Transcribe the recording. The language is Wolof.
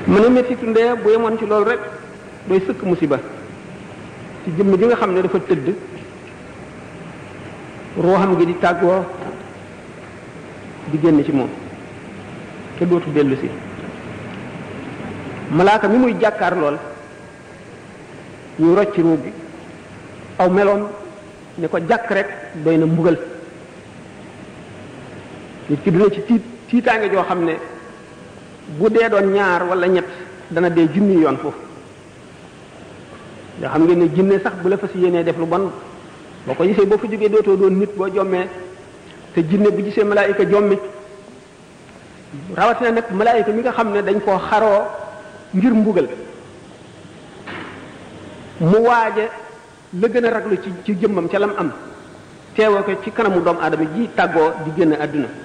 mën a mettitu ndee bu yemoon ci loolu rek doy sëkk musiba ci jëmm ji nga xam ne dafa tëdd ruuxam gi di tàggoo di génn ci moom te dootu dellu si malaaka mi muy jàkkaar lool ñu rocc ruu gi aw meloon ne ko jàkk rek doy na mbugal nit ki dina ci tiit tiitaange joo xam ne bu dee doon ñaar wala ñett dana dee junni yoon foofu nga xam ngeen ne jinne sax bu la fas yéenee def lu bon boo ko gisee boo fa jógee dootoo doon nit boo jommee te jinne bu gisee malaayika jommi rawatina nag malaayika mi nga xam ne dañ koo xaroo ngir mbugal mu waaje la gën a raglu ci ci jëmmam ca lam am teewoo ko ci kanamu doomu aadama ji tàggoo di génn àdduna